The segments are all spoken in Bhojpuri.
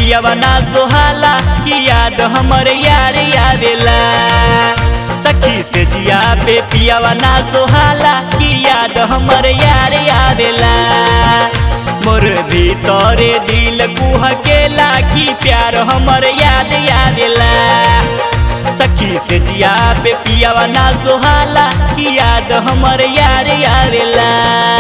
पियावा ना सोहाला कि याद हमर यार आवेला सखी से जिया पे पियावा ना सोहाला कि याद हमर यार आवेला मोर भीतरे दिल कुहकेला कि प्यार हमर याद आवेला सखी से जिया पे पियावा ना सोहाला कि याद हमर यार आवेला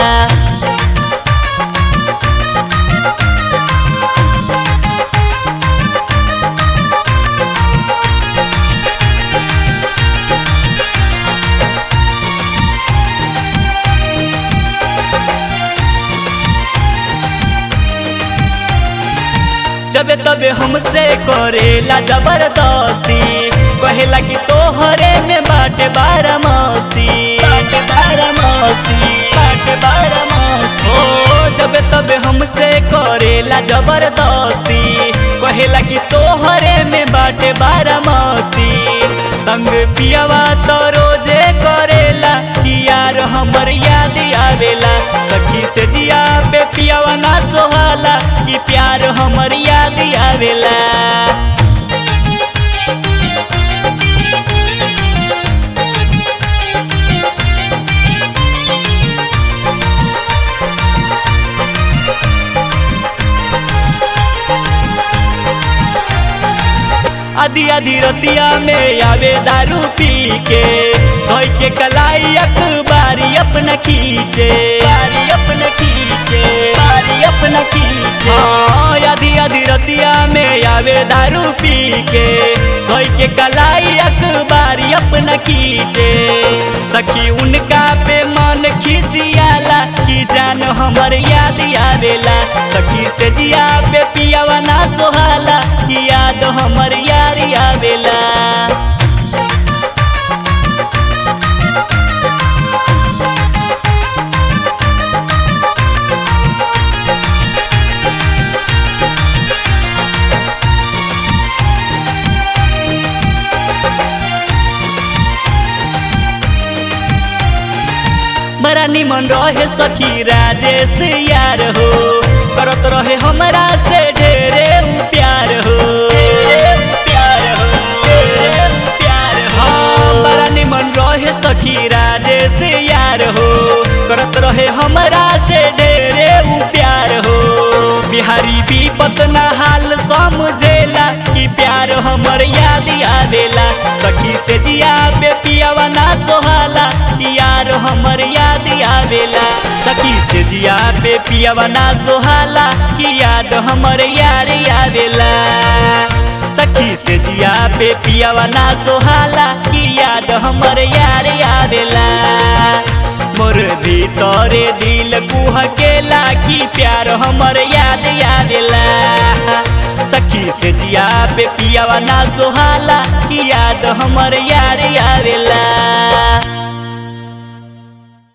जबे तबे हमसे करेला जबरदस्ती कहेला कि तोहरे में बाटे बारा मस्ती बाटे बारा मस्ती बाटे बारा मस्ती ओ जबे तबे हमसे करेला जबरदस्ती कहेला कि तोहरे में बाटे बारा मस्ती तंग पियावा तो रोजे करेला कि यार हमर याद आवेला सखी से जिया पे पियावा ना सोहाला कि प्यार हमर याद आवेला आधी आधी रतिया में आवे दारू पी के धोई के कलाई अखबारी अपना खींचे बारी अपना खींचे बारी अपना खींचे हाँ आधी आधी रतिया में आवे दारू पी के धोई के कलाई अखबारी अपना खींचे सखी उनका पे मन खिसियाला कि जान हमर याद आवेला सखी से जिया पे पियावा ना सोहाला कि याद हमर यार आवेला बड़ा निमन रहे सखी राजेश यार हो करत रहे हमरा से ढेरे उ प्यार हो प्यार हो ढेरे उ प्यार हो हाँ, बड़ा निमन रहे सखी राजेश यार हो करत रहे हमरा से ढेरे उ प्यार हो बिहारी विपत ना हाल समझेला कि प्यार हमर याद आवेला सखी से जिया पे पियावा ना सोहाला यार हमर याद आवेला सखी से जिया पे पियावा ना सोहाला कि याद हमर यार आवेला सखी से जिया पे पियावा ना सोहाला कि याद हमर यार आवेला मोर भीतरे दिल कुहकेला कि प्यार हमर याद आवेला सखी से जिया पे पियावा ना सोहाला कि याद हमर यार आवेला